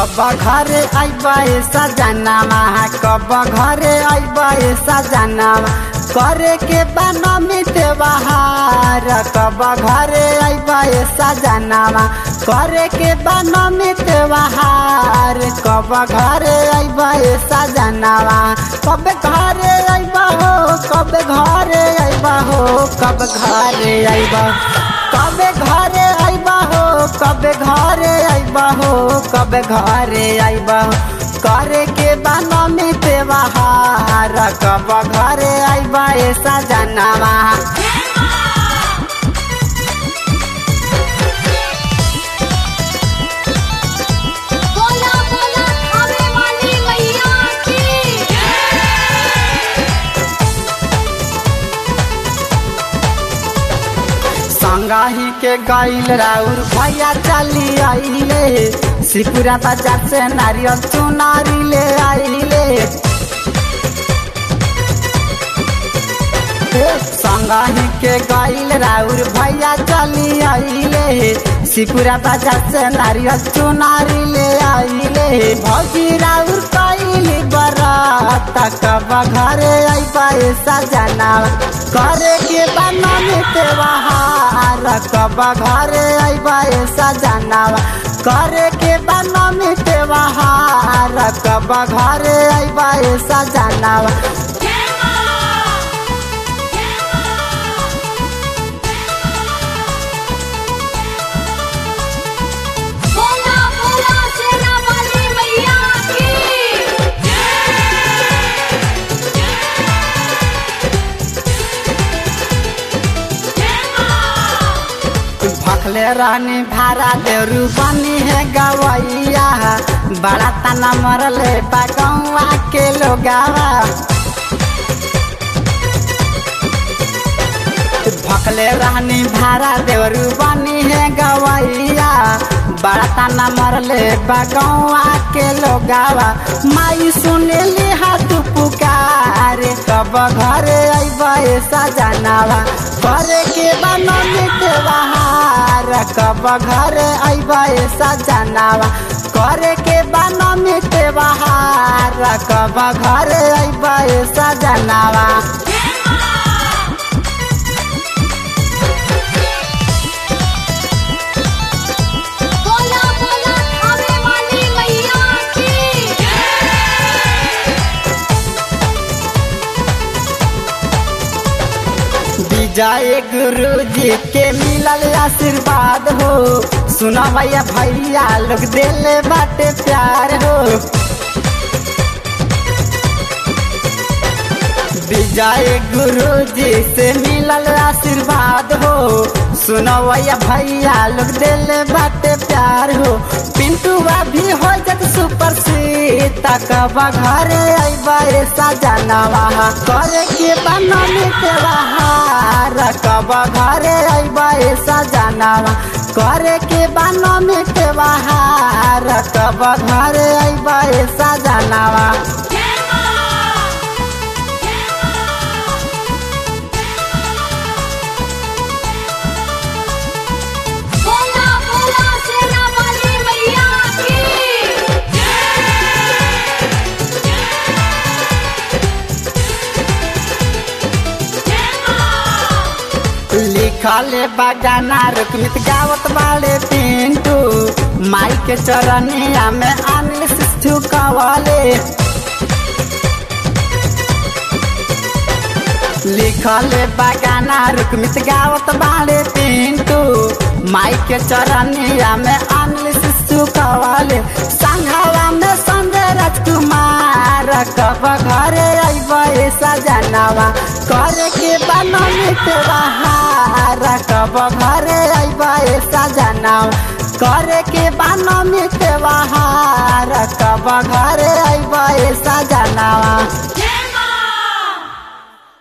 कब घरे अइबा सजनामा कब घरे अइबा सजनामा करे के बना मिटे बहार कब घरे अइबा सजनामा करे के बना मिटे बहार कब घरे अइबा सजनामा कब घरे अइबा हो कब घरे अइबा हो कब घरे अइबा कब घरे अइबा हो कब घरे अइबा हो कब घरे अइबा हो करे के बना में त्योहार कब घरे अइबा ऐसा जनावा बोला बोला खावे वाली मैया की संगाही के गईल राउर भैया चली आइले सिपुरा बाजार से नारियल चुनारी ले आइले संगाही के गईल राउर भैया चली आइले सिपुरा बाजार से नारियल चुनारी ले आइले भौजी राउर कैली बरात कब घरे अइबा सजना करे के बना में त्योहार कब घरे अइबा सजना करे के बना में त्योहार कब घरे अइबा सजना बोला बोला शेरा वाली मैया की भखले रानी भारा देवरू बनी है गवैया बड़ा तना मरले बगौआ के लोगावा भखले रानी भारा देवरू बनी है गवैया बड़ा तना मरले बगौआ के लोगावा माई सुनेली हाथ पुकारे कब घरे अइबा सजनावा करे के बनने के बहार कब घरे अइबा सजनावा करे के बनने के बहार कब घरे अइबा सजनावा बोला बोला खावे वाली मैया की विजय गुरु जी के मिलल आशीर्वाद हो सुना भैया भैया लोग दिले बाटे प्यार हो विजय गुरु जी से मिलल आशीर्वाद हो सुनो भैया भैया लोग दिले बाटे प्यार हो पिंटू भी हो जत सुपर सीट कब घरे अइबा सजनवा करे के बनने के बहार कब घरे अइबा सजनवा करे के बनने के बहार कब घरे अइबा सजनवा बोला बोला शेरा वाली मैया की लिखल बगाना रुकमित गावत बाले पिंटू माई के चरनिया में अनिल सिद्धू कवाले लिखल बगाना रुकमित गावत बाले पिंटू माई के चरनिया में अनिल सिद्धू कवाले संघवा में संजय राजकुमार कब घरे अइबा सजनावा करे के बनने के बहार कब घरे अइबा सजनावा करे के बनने के बहार कब घरे अइबा सजनावा जय